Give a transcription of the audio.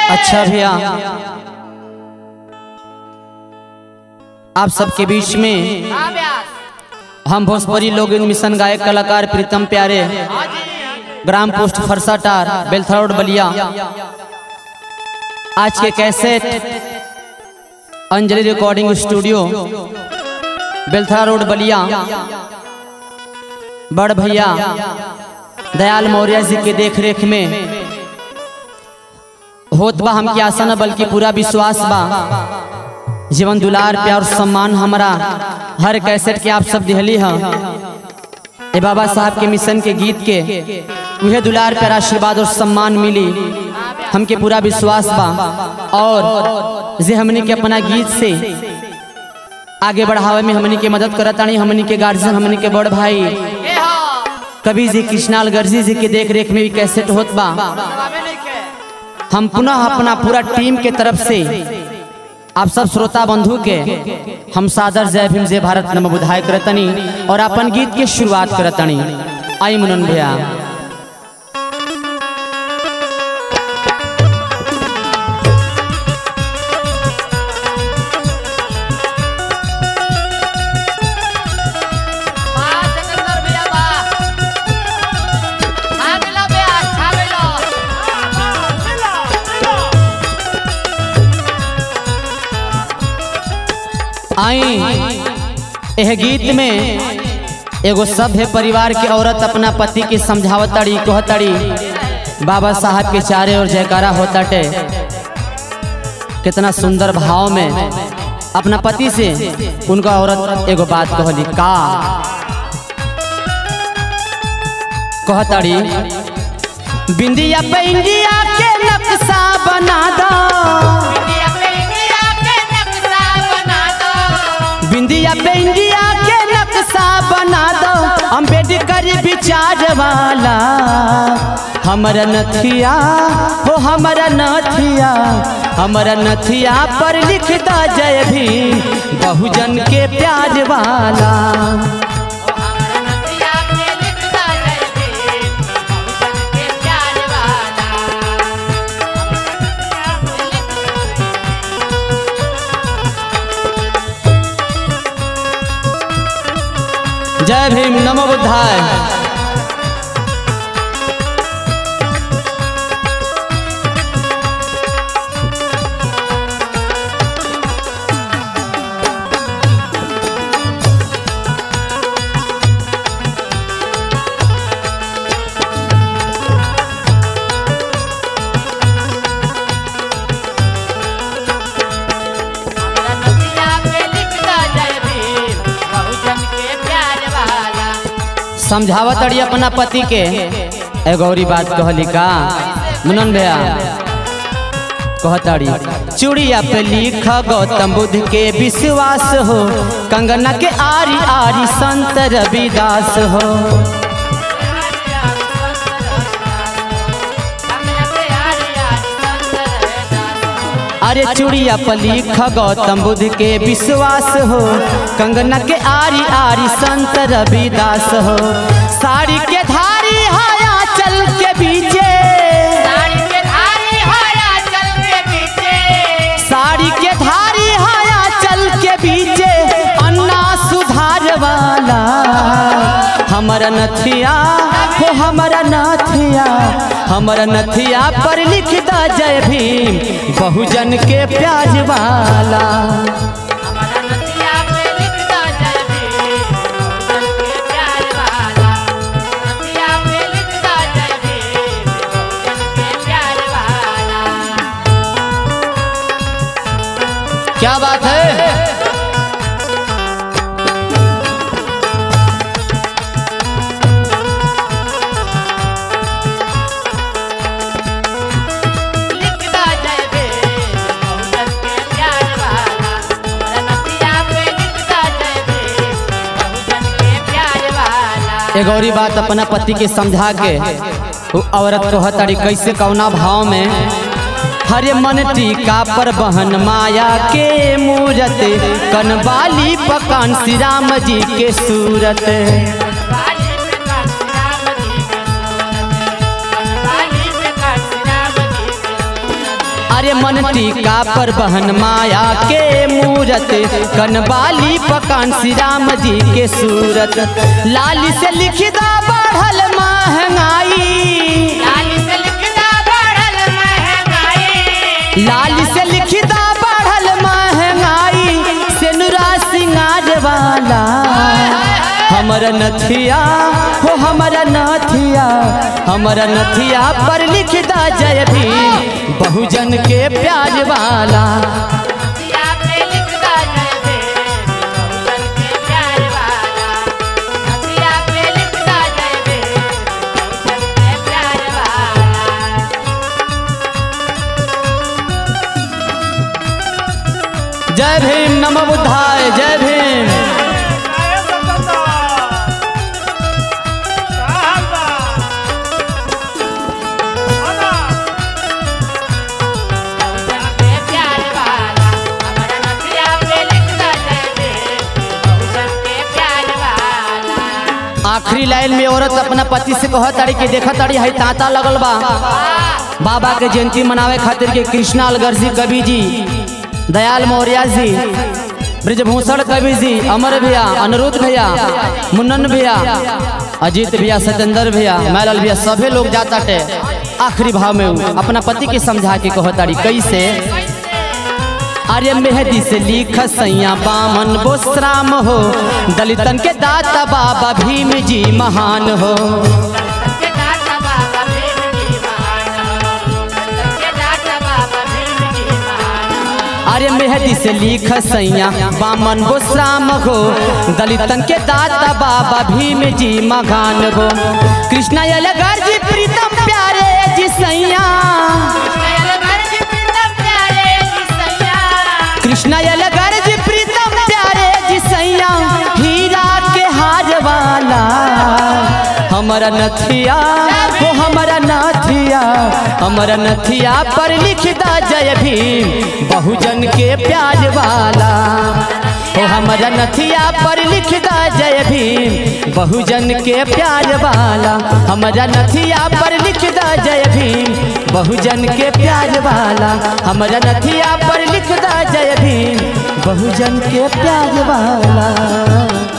अच्छा भैया आप सबके बीच में हम भोजपुरी लोग मिशन गायक कलाकार प्रीतम प्यारे ग्राम पोस्ट फरसाटार बेलथरा रोड बलिया आज के cassette Anjali recording studio Belthara road Ballia बड़ भैया दयाल मौर्य जी के देख रेख में होत बा हमके आशा न बल्कि पूरा विश्वास बा जीवन दुलार प्यार सम्मान हमारा हर कैसेट के आप सब दिहली है ए बाबा साहब के मिशन के गीत के उहे दुलार प्यार आशीर्वाद और सम्मान मिली हमके पूरा विश्वास बा और जे हमने के अपना गीत से आगे बढ़ावे में हमने के मदद करतानी हमने के गार्जियन हमने के बड़ भाई कवि जी कृष्णाल गर्जी जी के देख रेख में भी कैसेट होत बा हम पुनः अपना पूरा टीम के तरफ से आप सब श्रोता बंधु के हम सादर जय भीम जय भारत नम बुधाय करतनी और अपन गीत के शुरुआत करतनी आई मुनन भैया आई यह गीत में एगो सभ्य परिवार के औरत अपना पति के समझावताड़ी कहताड़ी बाबा साहब के चारे और जयकारा होताटे कितना सुंदर भाव में अपना पति से उनका औरत एगो बात कहली का कहताड़ी बिंदिया पे इंडिया के नक्शा बना दो बिंदिया पे इंडिया के नक्शा बना दो अम्बेडकर विचार वाला हमारा नथिया हो हमारा नथिया हमारा नथिया पर लिख दो जय भीम बहुजन के प्यार वाला जय भीम नमो बुद्धाय समझावत अड़ी अपना पति के एगो औरी बात कहली का मुनन भैया कहताड़ी चूड़िया पे लिख गौतम बुद्ध के विश्वास हो कंगना के आरी आरी संत रविदास हो अरे चूड़िया पर लिख गौतम बुद्ध के विश्वास हो कंगना के आरी आरी संत रविदास हो साड़ी के धारी हाया चल के बीचे साड़ी के धारी हाया चल के बीचे अन्ना सुधार वाला हमारा नथिया हो हमारा नथिया हमारा नथिया पर लिख दा जय भीम बहुजन के प्याज वाला क्या बात है एक गौरी बात अपना पति के समझा के वो औरत कहताड़ी कैसे कौना भाव में हरे मन टीका पर बहन माया के मूरत कनवाली पकान श्री राम जी के सूरत अरे मन टीका पर बहन माया के मूरत कनबाली पकान श्री राम जी के सूरत लाली से लिखदा बढ़ल महंगाई लाली से लिखदा बढ़ल महंगाई से नुरा सिंगार वाला हमर नथिया हो हमर नथिया हमर नथिया पर लिखदा जय भीम बहुजन के प्यार वाला जय भीम नमो बुद्धाय जय भीम आखिरी लाइन में औरत अपना पति से कह ताड़ी कि देखा ताड़ी है तांता लगल बा बाबा के जयंती मनावे खातिर के कृष्णा अलगर जी कवि जी दयाल मौर्य जी ब्रजभूषण कवि जी अमर भैया अनिरुद्ध भैया मुन्नन भैया अजीत भैया सत्येंद्र भैया मैलाल भैया सभी लोग जाता टे आखिरी भाव में उ अपना पति के समझा के कह ताड़ी कैसे अरे मेहदी से लिख सैया बामन बोसराम हो दलितन के दाता बाबा भीम जी महान हो अरे मेहदी से लिख सैया बामन बोसराम हो दलितन के दाता बाबा भीम जी महान हो कृष्णा यलगर जी प्रीतम प्यारे जी सैया कृष्णा यलगर जी प्रीतम प्यारे जी सैया हीरा के हार वाला हमारा नथिया वो हमारा नथिया हमारा नथिया पर लिखदा जय भीम बहुजन के प्यार वाला ओ हमारा नथिया पर लिखदा जय भीम बहुजन के प्यार वाला हमारा नथिया पर लिखदा जय भीम बहुजन के प्यार वाला हमारा नथिया पर लिखदा जय भीम बहुजन के प्यार वाला